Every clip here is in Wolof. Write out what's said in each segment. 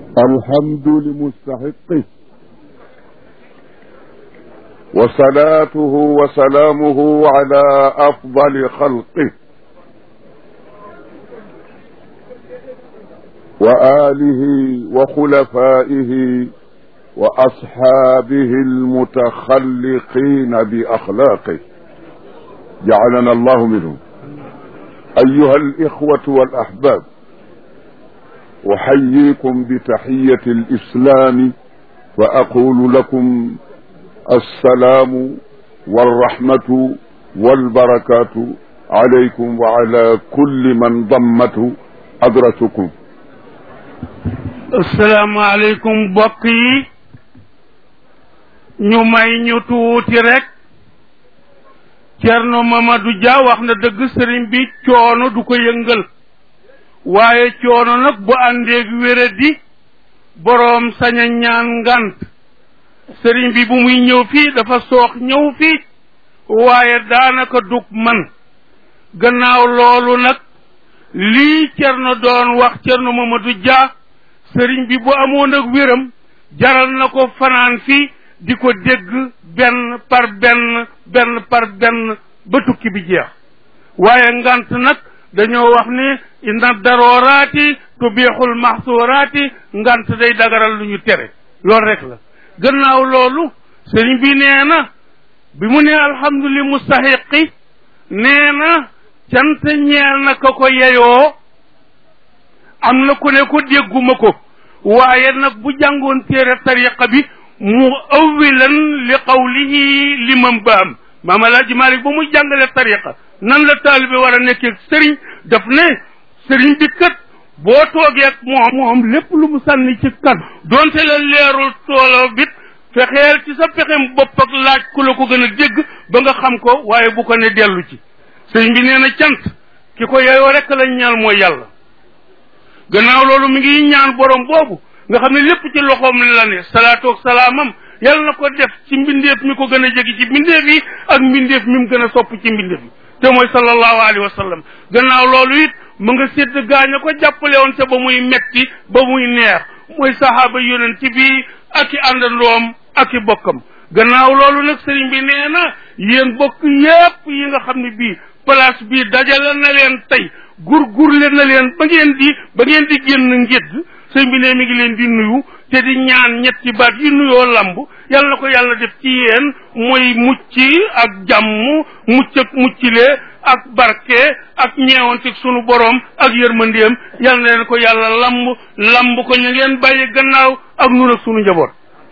الحمد لمستحقه وصلاته وسلامه على افضل خلقه واله وخلفائه واصحابه المتخلقين باخلاقه جعلنا الله منهم ايها الاخوه والاحباب احييكم بتحيه الاسلام واقول لكم السلام والرحمه والبركات عليكم وعلى كل من ضمته حضرتكم asalaamaaleykum mbokk yi ñu may ñu tuuti rek Cerno Mamadou Dia wax na dëgg sëriñ bi coono du ko yëngal waaye coono nag bu àndeeg wéradi boroom sañ a ñaan ngant sëriñ bi bu muy ñëw fii dafa soox ñëw fii waaye daanaka dug man gannaaw loolu nag lii Cerno doon wax Cerno Mamadou Dia sëriñ bi bu amoon ak wéram jaral na ko fanaan fii di ko dégg benn par benn benn par benn ba tukki bi jeex waaye ngant nag dañoo wax ni inna darooraati tubiixul maxsuuraati ngant day dagaral lu ñu tere loolu rek la gannaaw loolu sëriñ bi nee na bi mu ne alhamduli mustahiqi nee na cant ñeel na ka ko yeyoo am na ku ne ko dégguma ko waaye nag bu jàngoon téere tariqa bi mu awilan li qawlihi limam baam maam alaaji malik ba muy jàngale tariqa nan la taalibe war a nekkee sëriñ daf ne sëriñ bi kat boo toogee ak moom moom lépp lu mu sànni ci kan donte la leerul toolo bit fexeel ci sa pexem bopp ak laaj ku la ko gën a dégg ba nga xam ko waaye bu ko ne dellu ci sëriñ bi nee na cant ki ko yeyoo rek lañ ñaan mooy yàlla gannaaw loolu mi ngi ñaan borom boobu nga xam ne lépp ci loxoom la ne salaatu ak salaamam yàlla na ko def ci mbindeef mi ko gën a jegi ci mbindeef yi ak mbindeef mi mu gën a sopp ci mbindeef yi te mooy sallallahu alayhi wa sallam gannaaw loolu it mu nga sédd gaaña ko jàppale woon te ba muy metti ba muy neex mooy sahaaba yonent bi ak i àndandoom ak i bokkam gannaaw loolu nag sëriñ bi nee na yéen bokk yépp yi nga xam ne bii place bii dajale na leen tey gurgurle na leen ba ngeen di ba ngeen di génn ngédd sëñ bi ne mi ngi leen di nuyu te di ñaan ñetti baat yi nuyoo lamb yàlla na ko yàlla def ci yéen mooy mucc ak jàmm mucc ak muccile ak barke ak ñeewante sunu borom ak yërmandeem yàlla na leen ko yàlla lamb lamb ko ñu ngeen bàyyi gannaaw ak nun ak sunu njaboot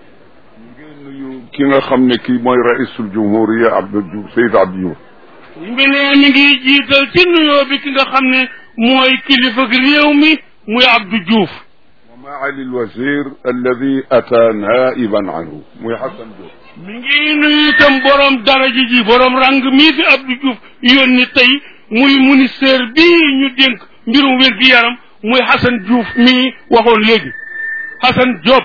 ngeen nuyu ki nga xam ne kii mooy raisul jumhuriya Abdou Diouf Seyd Abdou Diouf bi ne mi ngi jiital ci nuyoo bi ki nga xam ne mooy kilifa gi réew mi muy Abdou Diouf wa maali lwazir alladi ata naiban anhu muy Xasan Diouf mi ngi nuyu itam borom daraja ji borom rang mii fi Abdou Diouf yónni tey muy ministère bii ñu dénk mbirum wér gi yaram muy Xasan Diouf mii waxoon léegi Xasan Diop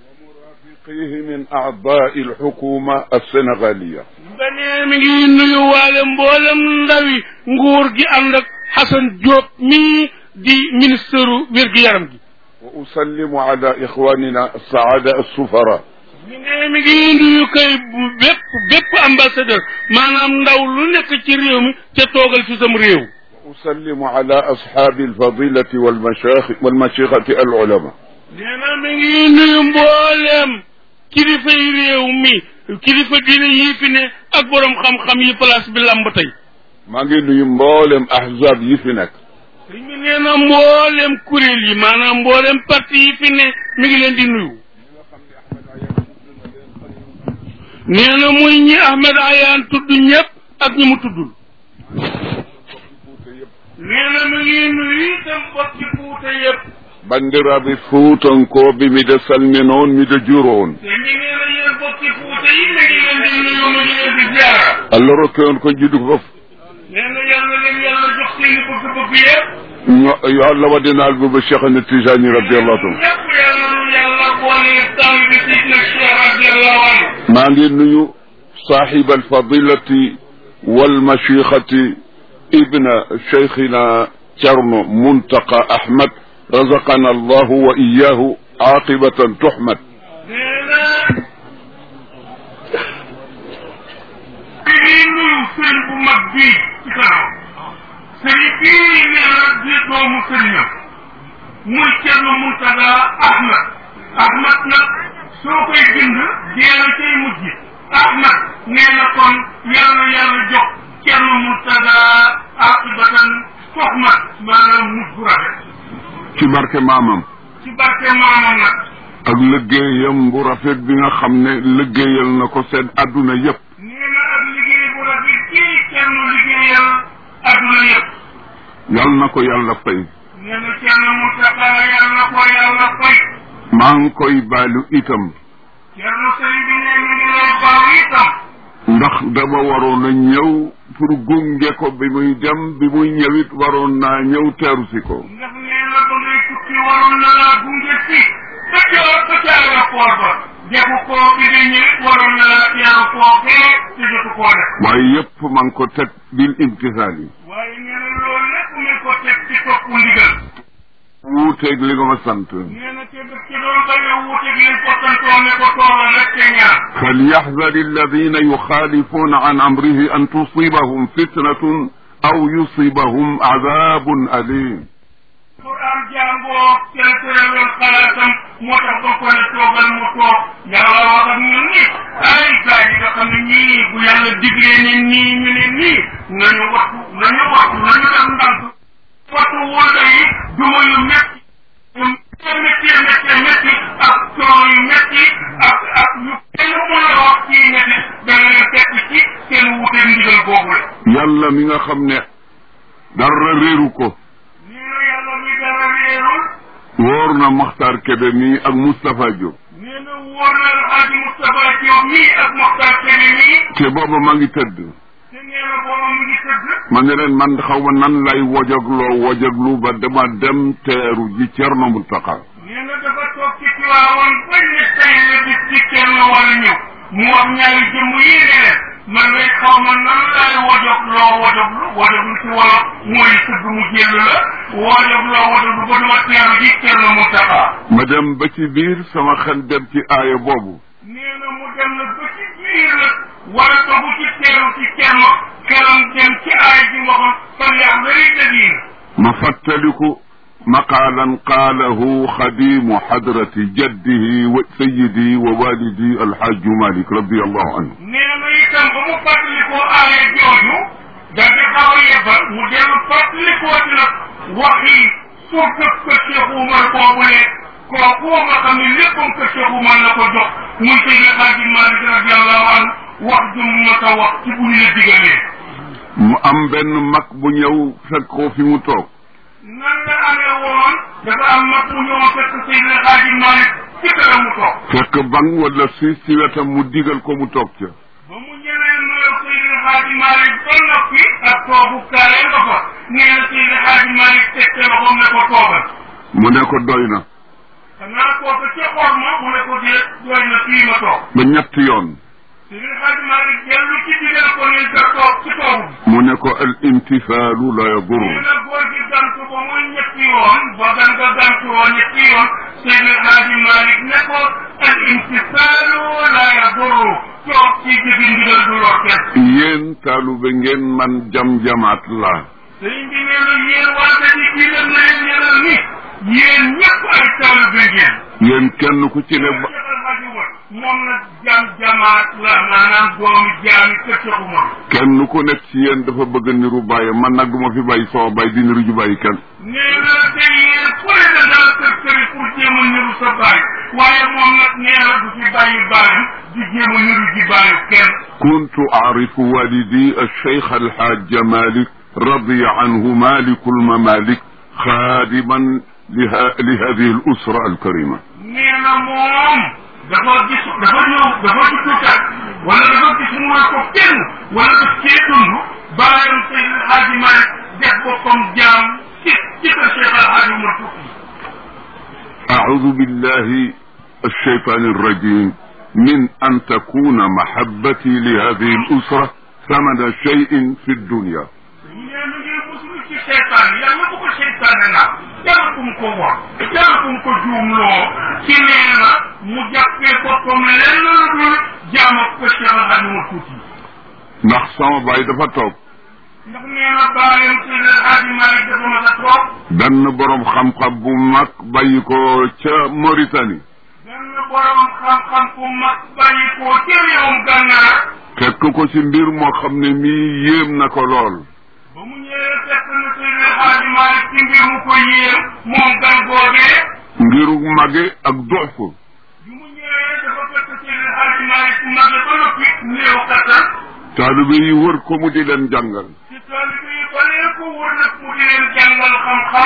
fiqihi min aadai alxukuma alsénégaliya benee mi ngi nuyu waale mboolem ndawi nguur gi ànd ak Xasan Diop mii di ministère wér gi yaram gi wa usallimu ala ixwanina alsaada alsufara mi ne mi ngi nuyu kay bu bépp bépp ambassadeur maanaam ndaw lu nekk ci réew mi ca toogal fi sam réew wa usallimu ala ashaabi alfadilati walmashaaxi walmashixati alulama nee na mi ngi nuyu mbooleem kilifay réew mi kilifa diine yii fi ne ak borom xam-xam yi place bi lamb tey maa ngi nuyu mboolem ahzab yi fi nekk sëñ bi nee na mbooleem kuréel yi maanaam mbooleem parti yi fi ne mi ngi leen di nuyu nee na muy ñi Ahmed Ayaan tudd ñëpp ak ñi mu tuddul nee na mi ngi nuyu itam bokki Fuuta yëpp bandiraɓe fuutankoɓe miɗe salmino on miɗe juro on sëñ bi nee na yéen bokki Fuuta yi mi ngi leen di nuyu mi ngi leen di ziara allah rokke on ko jiɗi ko fof nee na yàlla leen yàlla jox seeni bëgg-bëgg yëpp yo allah waɗinal bobo cheikh ane tijani radiallahu taala ñëpp yàlla nu yàlla boole taal bi ci na Cheikh radiallahu anhu maa ngi nuyu صاحب الفضيلة والمشيخة ابن شيخنا ترن منتقى أحمد رزقنا الله وإياه عاقبة تحمد nee na bii nuyu sëriñ bu mag bii ci kanam sëriñ bii nee na di doomu sëriñam muy Cerno Muntaga Ahmad Ahmad nag soo koy bind deena cay mujj Ahmad nee na kon yàlla yàlla jox Cerno Muntaga aqibatan toxmat maanaam mujj bu rafet ci barke maamam ci barke maamam nag ak liggéeyam bu rafet bi nga xam ne liggéeyal na ko seen adduna yépp nee na ak liggéey bu rafet kii Cerno liggéeyal adduna yëpp yal na ko yàlla fay nee na Cerno Muntaga yàlla na ko yàlla fay maa ngi koy baalu itam Cerno sëriñ bi nee na ngi lay baaw itam ndax dama waroon a ñëw pour gunge ko bi muy dem bi muy ñëwit waroon naa ñëw teeru si ko ndax nee na ba ngay tukki waroon na laa gunge si ba ca ba ca aéroport ba defu ko bi nga ñëwit waroon na laa teeru foofee te jotu koo def waaye yépp maa ngi ko teg bil imtisaal yi waaye nee na loolu lépp mi ngi ko teg ci topp ndigal wuuteeg li nga ma sant nee na te daf ci doon bañ a wuuteeg liñ ko santoon ne ko toogal rek te ñaan فليحذر الذين يخالفون عن أمره أن تصيبهم فتنة أو يصيبهم عذاب أليم Quran jàngoo tel tëralal xalaatam moo tax ba ko ne toogal mu toog yàlla wax ak ñun ni ay gars yi nga xam ne ñii bu yàlla diglee ne nii ñu ne nii nañu wattu nañu wattu nañu def ndànk wattu wóoda yi duma yu metti yu métti métti métti ak coono yu métti ak ak yu kenn mën a wax ci métti dana leen fekk ci seen wute ndigal boobu la yàlla mi nga xam ne dara réeru ko nee na yàlla mi dara réerul wóor na Maxtaar Kebe mi ak Moustapha Diop nee na wóor na Alxaaji Moustapha Diop mii ak Mokhtar Kébé mii te booba maa ngi tëdd te nee na booba mu ngi tëdd ma ne leen man xaw ma nan lay wojagloo wojaglu ba dama dem teeru ji Cerno Muntaxa nee na dafa toog ci Tiwaawan bañ ne tey la bis ci kenn war a ñëw mu wax ñaari jëmm yi ne leen man lay xaw ma nan laay wojagloo wojaglu wojaglu ci wolof mooy sëgg mu jël la wojagloo wojaglu ba duma teeru ji Cerno Muntaxa ma dem ba ci biir sama xel dem ci aaya boobu nee na mu dem na ba ci biir nag wala togu ci teeru ci kenn xelam dem ci aay ji waxoon fan yaa wéri dadiina ma fàttaliku maqaalan qaalahu xadimu xadrati jaddihi wa sayidi wa walidi alxaaju malik radiallahu anhu nee na itam ba mu fàttalikoo aaya jooju da di xaw a yebbal mu dellu fàttalikoo ci nag waxi surtout que Cheikh Oumar boobu ne kooku nga xam ne léppam que Cheikh Oumar la ko jox muy Seydi Xaaji Malik radiallahu anhu wax ju mu mat a wax ci bu ñu la digalee mu am benn mag bu ñëw fekk ko fi mu toog nan la amee woon dafa am mag mu ñëw fekk Seydi Xaaji Malik ci këram mu toog fekk bang wala siis ci wetam mu digal ko mu toog ca ba mu ñëwee nuyoo Seydi Xaaji Malik ba noppi ak toogu kaale nga fa nee na Seydi Xaaji Malik teg te loxoom ne ko toogal mu ne ko doy na xanaa kooku ca xor ma mu ne ko dee doy na fii ma toog ba ñetti yoon Seydi Xaaji Malik dellu ci digal ko ne nga toog ci toogu bi mu ne ko al imtisaalu la yadur nee na góor gi gantu ba muy ñetti yoon ba gan nga gantu woo ñetti yoon Seydi Xaaji Malik ne ko al imtisaalu la yadurru toog ci jëfi ndigal du lor kenn yéen taalube ngeen man jam-jamaat la sëriñ bi nee na yéen waa daji bii leen na leen ñenal ni yéen ñëpp ay taalibe ngeen yéen kenn ku ci ne ba Cheikh Alhaji Umar moom nag jam jamaat la maanaam doomu jaami kër Cheikh Umar kenn ku nekk ci yéen dafa bëgg niru bàyyi man nag du ma fi bàyyi sama bàyyi di niru ju bàyyi kenn nee na te yéen ku ne da dal kër këri pour jéem a niru sa baay waaye moom nag nee na du fi bàyyi baayam di jéem a niru ji baayu kenn كنت أعرف والدي الشيخ الحاج مالك رضي عنه مالك الممالك خادما لها لهذه الأسرة الكريمة nee na moom dafa gis dafa ñëw dafa juddukat wala dafa gis mu ne ko kenn wala daf cee dund bàyyam Seydi El Hadji Malick def boppam jaam ci ci kër Cheikh El Hadji Umar Fouti أعوذ بالله الشيطان الرجيم من أن تكون محبتي لهذه الأسرة ثمن شيء في الدنيا nee na ngeen musul ci seytaan yàlla bu ko seytaane naa dara kum ko wax dara kum ko juumloo ci nee na mu jàppee boppam lenn lu dul jaam ak ko Cheikh Al Hadj Omar Fouti ndax sama baay dafa toog ndax nee na bàyyam Seydi El Hadji Malick dafa mas a toog benn borom xam-xam bu mag bàyyi ko ca Mauritanie benn borom xam-xam ku mag bàyyi ko ca réewum gànnaar fekk ko ci mbir moo xam ne mii yéem na ko lool ba mu ñëwee fekk na Seydi El Hadji Malick ci mbir mu ko yéem moom gan googee mbiru mage ak dofu bi mu ñëwee dafa fekk Seydi El Hadji Malick ku mag ba noppi néew kattan taalibe yi wër ko mu di leen jàngal ci taalibe yi balee ko wër nag mu di leen jàngal xam-xam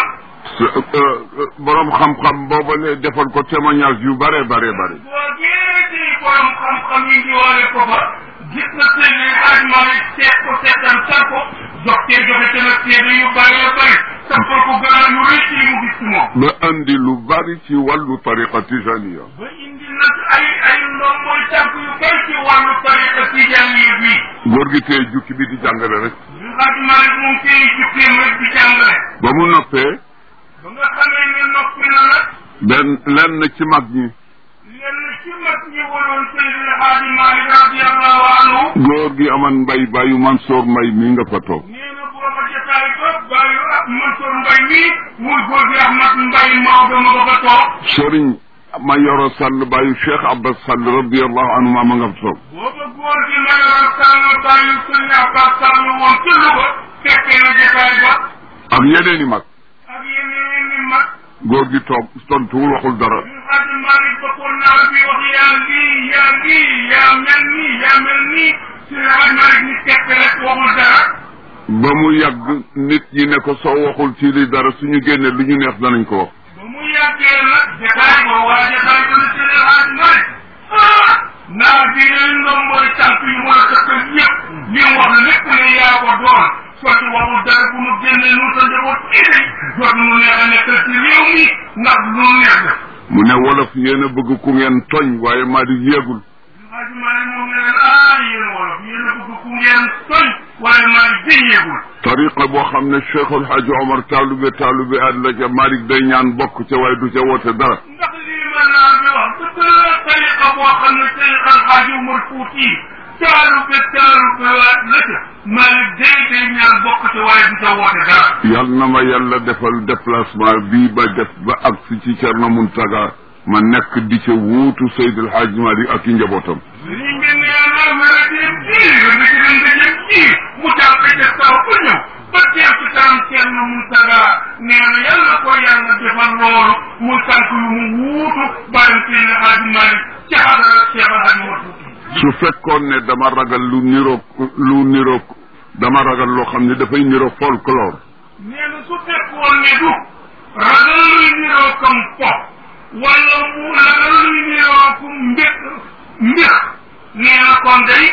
borom xam-xam boobale defal ko témoignage yu bare bare bare googee di borom xam-xam yi ndiwaale ko fa gis na Seydi El Hadji Malick seet ko seetan sar ko jox cee joxe te nag seede yu bëree bëri sampal ko gannaaw yu rëy ci li mu gis ci moom ba andi lu bari ci wàllu tariqa tijaniya ba indi nag ay ay ndomboy tànk yu bëri ci wàllu tariqa tijaaniya bi góor gi tey jukki bi di jàngale rek El Hadji Malick moom tey jukkeem rek di jàngale ba mu noppee ba nga xamee ne noppi na nag benn lenn ci mag ñi lenn ci mag ñi waroon Seydi El Hadji Malick radiallahu anhu góor gi aman mbay bàyyu Mansour mbay mi nga fa toog nee na booba jotaay ba bàyyi ah Mansour Mbaye mii muy góor gi Ahmad Mbaye Maodo ma ba fa toog sëriñ ma yoro sàll bàyyu Cheikh Abbas Sall radiallahu anhu ma nga fa toog booba góor gi ma yoroon sàll bàyyi Sëriñ Abbas Sall woon ci Louga fekkee na jotaay ba ak yeneen i mag ak yeneen i mag góor gi toog tontuwul waxul dara El Hadji Malick ba ko naar bi wax yaa lii yaa lii yaa mel nii yaa mel nii Seydi El Hadji Malick ni tekk rek waxul dara ba mu yàgg nit ñi ne ko soo waxul ci li dara suñu génne lu ñu neex danañ ko wax ba mu yàggee nag jotaay ba waa jotaay ba ne Seydi El Hadji Malick ah naar bi leen ndoom mooy tànk yu mën a tëkkal yëpp li mu wax lépp ne yaa ko doon sotti waxul dara bu nu génnee nu sa njaboot indi jot nu neex a nekkal ci réew mi ndax lu nu neex def mu ne wolof yéen a bëgg ku ngeen toñ waaye maa di yéegul Hadji Malick moom ne leen ah yéen wolof yéen a bëgg ku ngeen toñ waaye maa ngi déyeegul tariqa boo xam ne Cheikhul Hadji Omar taalube taalube at la ca Malick day ñaan bokk ca waaye du ca woote dara ndax lii ma naa bi wax dëgg la tariqa boo xam ne tariqa Alxaaji Umar Fuuti taalube taalube waat la ca Malick day day ñaan bokk ca waaye du ca woote dara yal na ma yàlla defal déplacement bii ba def ba agsi ci Cerno Muntaga ma nekk di ca wuutu Seydil Hadji Malick ak i njabootam lii ngeen ne yàlla mara dem ji nga ci dem dajem ji mu jàpp ca saw ba ñëw ba teew ci kanam Cerno Muntaga nee na yàlla ko yàlla defal loolu muy tànk yu mu wuutu bàyyi Seydi Hadji Malick ci xadara Cheikh Alhaji Umar Fuuti su fekkoon ne dama ragal lu niroog lu niroog dama ragal loo xam ne dafay niroog folklore nee na su fekkoon ne du ragal luy niroo comme po wala mu ragal luy niroo comme mbéq mbéq nee na kon day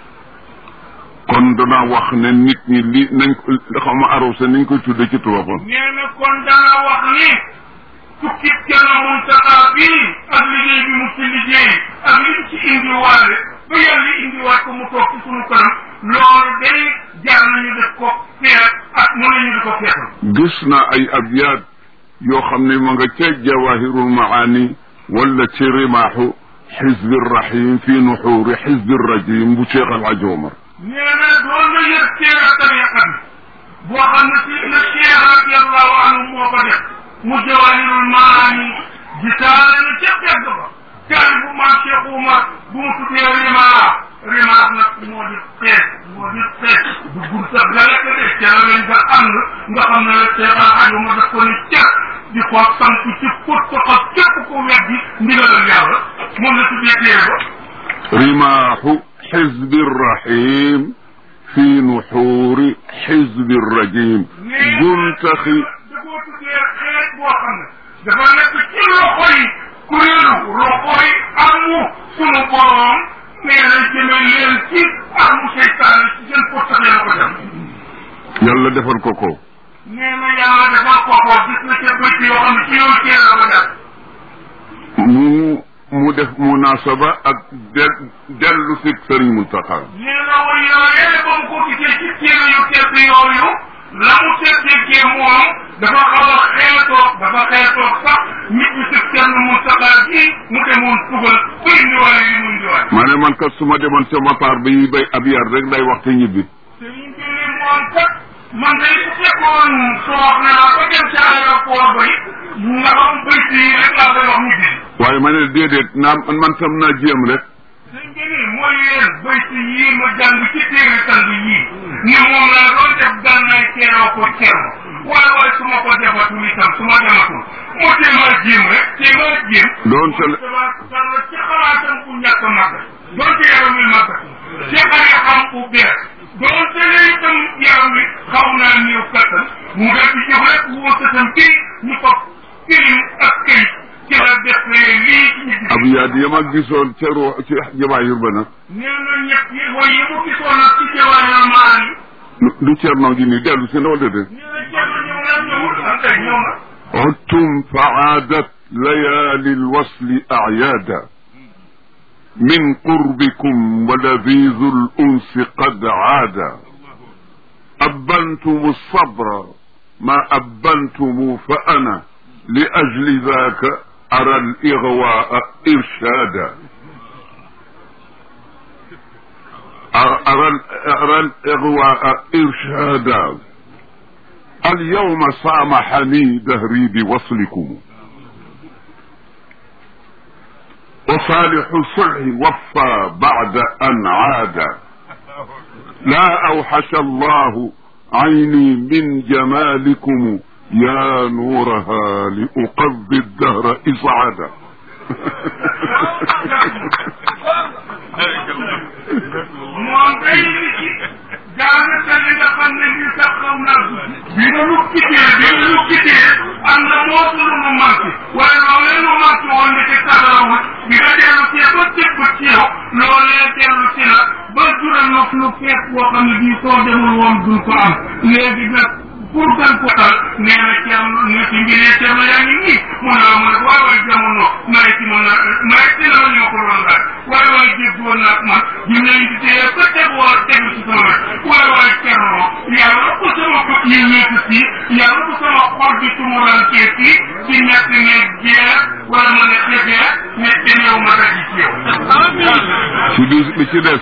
kon danaa wax ne nit ñi li nañ ko xaw ma arrosé niñ koy tudde ci tubaabam nee na kon dana wax ni tukki Cerno Muntaxa bii ak liggéey bi mu ci liggéey ak li mu ci indiwaale ba yàlla indiwaat ko mu toog ci sunu kanam loolu day jar nañu def ko feet ak mu nañu di ko feetal gis naa ay abyaat yoo xam ne ma nga ca jawahirul maani wala ci rimaaxu xizbi rahim fi nuxuuri xizbi rajim bu Cheikh El Hadj Omar nee na doon na yër téere tariqa bi boo xam ne si na Cheikh radiallahu anhu moo ko def mu jawahirul maani gisaale na ca pegg ba taali bu maam Cheikh Oumar bu mu tuddee rimaa rimaa nag moo di xeet moo di xeet du gur sax la rek de ca la lañ nga ànd nga xam ne Cheikh Alhaji Oumar daf ko ni cer di ko sant ci pot ko xas képp ko weddi ndigalal yàlla moom la tuddee téere ba rimaaxu xizbi rahim fi nuxuuri xizbi rajim guntaxi da koo tuddee xeet boo xam ne dafa nekk ci loxo yi kuréelu loxo yi amu sunu borom nee na jëme leen ci amu seytaane ci seen pottaxee la ko dem yàlla defal ko ko nee na yàlla defal ko ko gis na ca bëcc yoo xam ne ci yow teel la ko def mu mu def munasaba ak del dellu si Sëriñ Muntaxa nee na way yooyee ba mu ko gisee ci téere yu tedd yooyu la mu ca déggee moom dafa xaw a xeetoog dafa xeetoog sax nit ñi si kenn mu saxaar gi mu demoon tugal ba indiwaale li mu indiwaale. ma ne man kat su ma demoon ca mataar bi yi bay ab yar rek day waxte ñibbi sëriñ bi ni moom kat man day su fekkoon soox naa ba dem ca aéroport ba it nga xam bëy si rek laa koy wax ñibbi. waaye ma ne déedéet naa man tam naa jéem rek sëriñ bi ni mooy yéen bëy si yii ma jàng ci téere sang yii ni moom laa doon def gànnaay teeroo ko teeroo waaye waaye su ma ko defatul itam su ma dematul moo tee maa jéem rek tee maa jéem. doon te dama ci xalaatam bu ñàkk a màgg doonte yaram wi màgg ci xale xam bu bees doonte ne itam yaram wi xaw naa néew kattan mu def di jox rek woo sëtam kii ñu ko kërim ak këyit ci la def lii ci ñi ab yaat yi ma gisoon ca ru ci jawaahir ba nag nee na ñett yi way yi mu gisoon nag ci jawaayal maan yi du cernoo gi nii dellu si na wala déet nee na jenn ñëw na ñëwul ak tey ñëw na عدتم فعادت ليالي الوصل أعيادا من قربكم ولذيذ الأنس قد عادا أبنتم الصبر ما أبنتم فأنا لأجل ذاك أرى الإغواء إرشادا أرى, أرى الإغواء إرشادا اليوم سامحني دهري بوصلكم وصالح الصلح وفى بعد أن عاد لا أوحش الله عيني من جمالكم يا نورها لأقضي الدهر إسعادا moom day li ci daanaka li nga xam ne li sax xaw naa bi nga nu kitee bi nga nu kitee am na moo sunu nu manqué waaye loolee nu manqué woon ni ci taxawul bi nga dellu see ba tëbb ci yow loolee dellu si la ba jural na nu feet boo xam ne bii soo demul woon duñ ko am léegi nag pour gën ko tal nee na ci am ne ci mbiree ceeb la yaa ngi nii mun naa mun a waay waay jamono may ci mën na may ci la ma ñoo ko doon laaj waay waay déggoon naag man ñu ne indi tee ba teg war tegu ci sama wet waay waay keroo yàlla bu sama bët yi ñeeti si yàlla bu sama xol bi tumurankee si ci ñett ne jeex wala ma ne xefee ne demeew ma daji ci yow ci bi bi ci des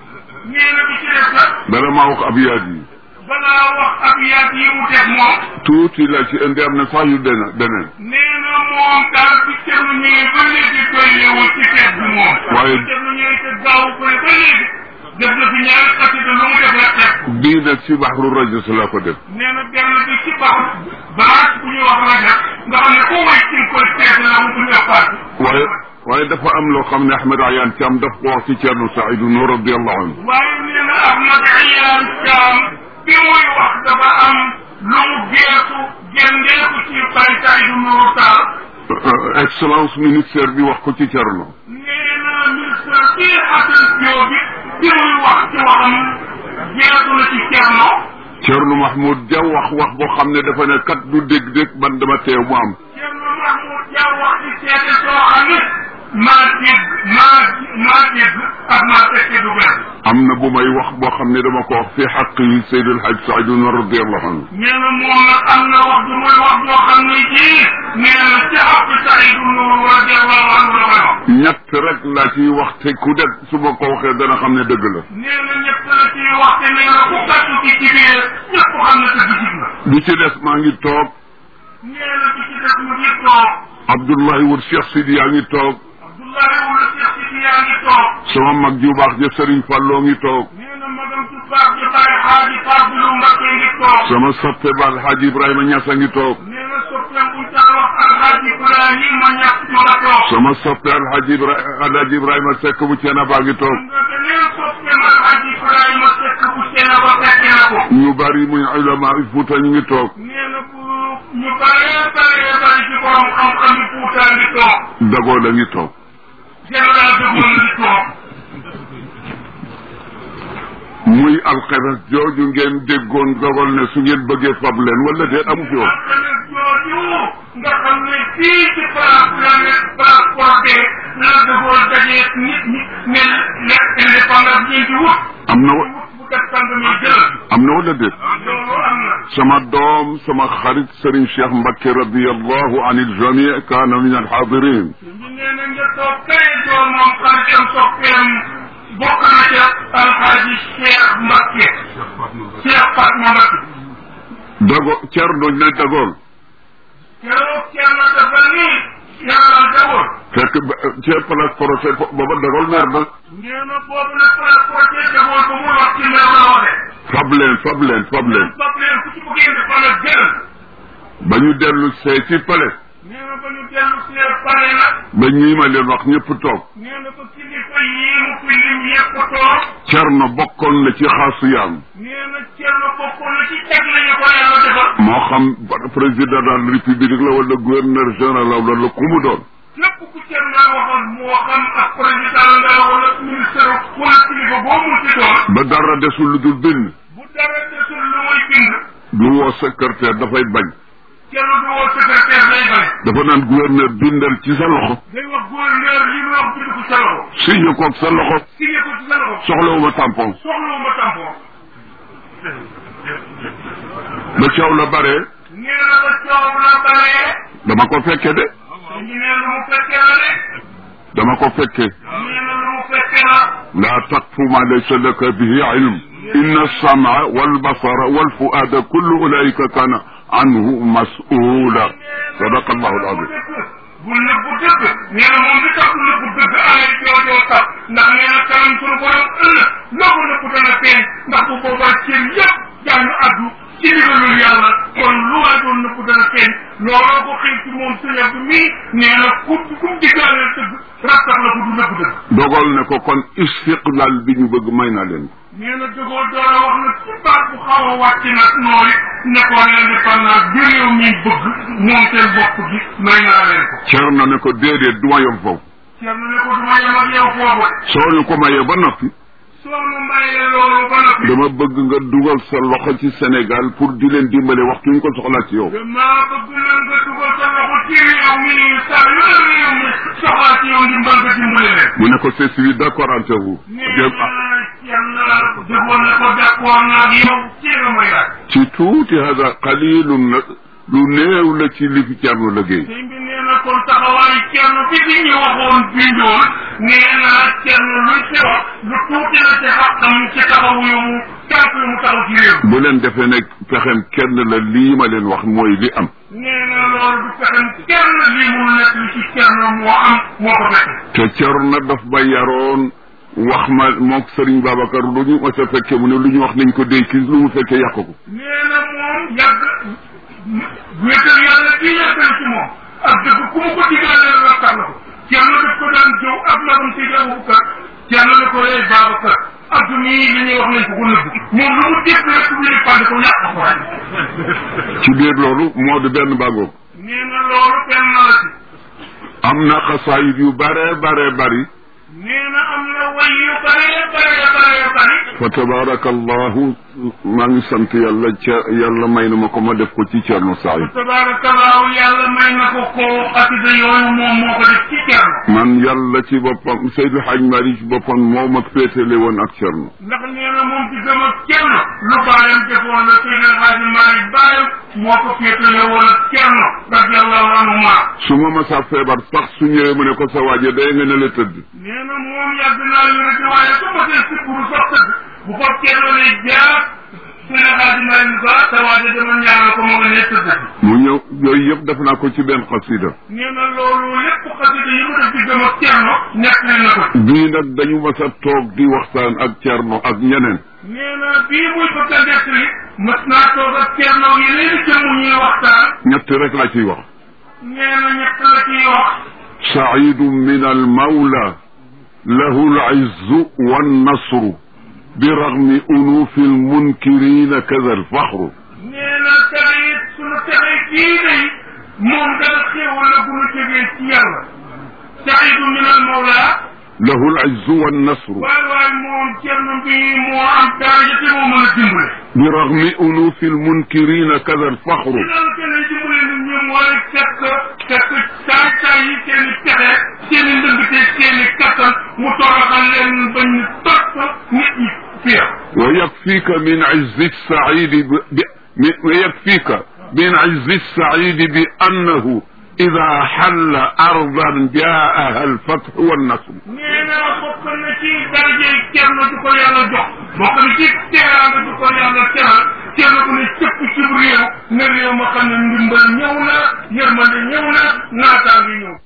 nee na bi ci des nag dara maa wax ab yaat yi balaa wax ab yaat yi mu def moom tuuti la ci indi am na sax yu dena deneen nee na moom daal bi Thierno ñëwee ba léegi koy yeewul ci feet bi moom. waaye bi Thierno ñëwee te gaaw ko ne ba léegi def na fi ñaari xasida lu mu def la teg. bii nag ci baxru rajos la ko def nee na benn bi ci baax baax bu ñuy wax rajo nga xam ne ku way ci nga koy seet la mu buñ la paase. waaye waaye dafa am loo xam ne Ahmed Ayaan Thiam daf ko wax ci Thierno Saïdou Nour radiallahu anhu waaye nee na Ahmad Iyaan Caam bi muy wax dafa am lu mu geesu gendeeku ci Baye Saïdou Nourou Tall. excellence ministère bi wax ko ci Thierno nee na ministre bii Assane Diop bi bi muy wax ci waxam jeexu na ci Thierno. Thierno Mahmoud Dia wax wax boo xam ne dafa ne kat du dégg-dégg man dama teew mu am Thierno Mahmoud Dia wax ci seede soo xam ne maa dégg maa maa dégg ak maa fekke du benn. am na bu may wax boo xam ne dama ko wax fi xaq yi Seydi El Hadj Saïdou Nour radiallahu anhu nee na moom nag am na wax du muy wax boo xam ne jii nee na ci xaq Saïdou Nour radiallahu anhu la koy wax. ñett rek laa ciy wax te ku det su ma ko waxee dana xam ne dëgg la nee na ñett la ciy wax te nee na ku gàttu ci ci biir ñëpp xam ne dëgg jig na. bi ci des maa ngi toog nee na bi ci des mu ngi toog. Abdoulaye Wul Cheikh Sidi yaa ngi toog Abdoulaye wala Cheikh Sidi yaa ngi toog. sama mag ju baax ja Serigne Falloo ngi toog nee na magam ci baax ji Baye Xaaji Fadilu Mbakke ngi toog. sama soppe ba Alhaji Ibrahima Niass a ngi toog nee na soppeem bu ñu wax Alhaji Ibrahima Ñas ma nga toog. sama soppe Alhaji Ibra Alhaji Ibrahima Seck bu Ceena baa ngi toog nga te nee na soppeem Alhaji Ibrahima Seck bu Seena ba fekke na ko. ñu bari muy ulama Fuuta ñu ngi toog nee na bu ñu bëree bëree bëri ci borom xam-xam yi Fuuta ngi toog. dagoo la ngi toog général de Gaulle ngi toog. muy alxemes jooju ngeen déggoon dogal ne su ngeen bëggee fab leen wala déet amu fi woon alxames jooju nga xam ne fii ci place la ne place Cordé la defoon dajeeg nit ñi ne ne indépendance ngeen di wut. am na wa wut bu def sang mi jël. am na wala déet loolu am na. sama doom sama xarit Serigne Cheikh Mbacke radiallahu an iljami kaana min alxaadirin sëñ bi nee na nga toog kay doomam xaritam soppeem bokk na ca alxaaji Cheikh Mbacke Cheikh Fatma Mbacke dago cerno ne dagool keroog kenn dafa nii yàlla dawoon fekk ba ci place projet booba dagool meer ba nee na boobu nag place projet dawoon ba mu wax ci mer la waxee fab leen fab leen fab leen bopp leen ku ci bëggee di fan ak gën ba ñu dellu see ci pale nee na ba ñu dellu see pare nag ba ñii ma leen wax ñëpp toog nee na ko kilifa yii mu fi lim yëpp toog cerno bokkoon na ci xaasu yaam nee na Thierno bokkoon na ci teg lañu ko yàlla defal moo xam président de la république la wala gouverneur général la wala ku mu doon képp ku Thierno waxal moo xam ak président nga wala ministre wala kilifa boo mu ci doon ba dara desul lu dul bind bu dara desul lu muy bind du woo secrétaire dafay bañ Thierno du woo secrétaire day bañ dafa naan gouverneur bindal ci sa loxo day wax gouverneur li mu wax bind ko sa loxo signé koog sa loxo signé ko ci sa loxo soxlawuma tampon soxlawuma tampon ba coow la bare nee na ba coow la baree dama ko fekke de ñu nee lu mu fekkee la de dama ko fekke nee na lu mu fekkee la laa taqfu ma laysa laka bihi ilm inna alsam'a walbasara walfuada kullu ulaika kana anhu mas'ula sadaqa allahu alazim bu nëbbu dëgg nee na moom li tax nëbbu dëgg aay joojoo tax ndax nee na kanam sunu borom ëllëg loo ko nëbbu dana feeñ ndax bu boobaa cër yëpp daañu addu ci ndigalul yàlla kon lu waay doon nëbbu dana feeñ looloo ko xëy ci moom sëñ bi mii nee na ku ku mu diggaaleel dëgg rattax la ko du nëbbu dëgg dogal ne ko kon istiqlal bi ñu bëgg may naa leen ko nee na dëggoo doora wax na ci baat bu xaw a wàcc nag nooy ne ko l'indépendance bi réew mi bëgg moom seen bopp gi may naa leen ko Cerno ne ko déedéet du ma yem foofu Thierno ne ko du ma yem ak yow foofu soo ñu ko mayee ba noppi soo nu mayee loolu ba noppi dama bëgg nga dugal sa loxo ci Sénégal pour di leen dimbale waxtu ñu ko soxlaa ci yow damaa bëgg na nga dugal sa loxo ci réew mi saa yu la réew mi soxlaa ci yow ndimbal nga dimbale leen mu ne ko je suis d'accord entre vous nee na Thierno dëggoon na ko d'accord naa ak yow ci la may laaj ci tuuti hada qalilun la lu néew la ci li fi Cerno liggéey sëñ bi nee na kon taxawaayu Thierno fi fi ñu waxoon bindoon nee na Thierno luy ci wax lu tuuti la ci xaqam ci taxawu yu mu tànk yu mu taxaw ci réew bu leen defee ne pexem kenn la lii ma leen wax mooy li am nee na loolu du fexem kenn lii mu nekk li ci Thierno moo am moo ko fekk te Cerno daf ba yaroon wax ma mook Sëriñ Babacar lu ñu ma sa fekke mu ne lu ñu wax nañ ko déy kii lu mu fekkee yàq ko nee na moom yàgg wéetal yàlla kii yàggal ci moom ak dëgg ku mu ko digaalee rakkat la ko Thierno daf ko daan jëw ak magam si Abubakar Thierno ne ko lay Babacar adduna yi li ñuy wax nañ ko ko nëbb moom lu mu dégg rek bu ñuy fànn ko yàq ko waay ci biir loolu moo di benn bàggoog nee na loolu benn la ci am na xasaayit yu bare bare bari nee na am na way yu bare bare bare bari fa tabarakallahu maa ngi sant yàlla ca yàlla may na ma ko ma def ko ci Cerno Saïd tabarakallahu yàlla may na ko ko xasida yooyu moom moo ko def ci Thierno man yàlla ci boppam Seydou Hadj Mari ci boppam moo ma féetale woon ak Cerno ndax nee na moom ci gëm ak Thierno lu baayam defoon la Seydi El Hadji Malick baayam moo ko féetale woon ak Thierno radiallahu anhu ma su ma masa feebar sax su ñëwee mu ne ko sa waaje day nga ne la tëdd nee na moom yàgg naa wérati waaye su ma see sikkuru sax tëdd bu ko Thierno ne jaar Seydi El Hadji Malick ba sa waaje dama ñaanal ko moo nga ne tëdd mu ñëw yooyu yëpp def naa ko ci benn xasida nee na loolu lépp xasida yi mu def ci gëm ak Thierno nekk na ko bii nag dañu mas a toog di waxtaan ak Cerno ak ñeneen nee na bii muy bëgg a nettali mas naa toog ak Thierno yeneen i jëmm ñuy waxtaan ñett rek la ciy wax nee na ñett la ciy wax saidu min almawla lahu alizzu wannasru biragmi unufi almunkirina kada alfaxru nee na taxit sunu texe kii day moom dara xéewal la bu nu jógee ci yàlla saidu min al mawla lahu alizzu wannasru waay waay moom Thierno bi moo am daraja te moo mën a dimbale biragmi unufi almunkirina kada alfaxru ci loolu kenn dimbale nit ñi mooy fekk fekk saay saay yi seen i pexe seen i ndëngte seen i kattan mu toroxal leen bañ ñu topp nit ñi fiir wa yakfika min izzi saidi bi ويكفيك من عز السعيد بأنه إذا حل أرضا جاءها الفتح والنصر nee naa bokk na ci daraje kenn du ko yàlla jox bokk na ci teraanga du ko yàlla teral kenn ku ne cëpp ci réew ne réew ma xam ne ndimbal ñëw na yërmande ñëw na naataangi ñëw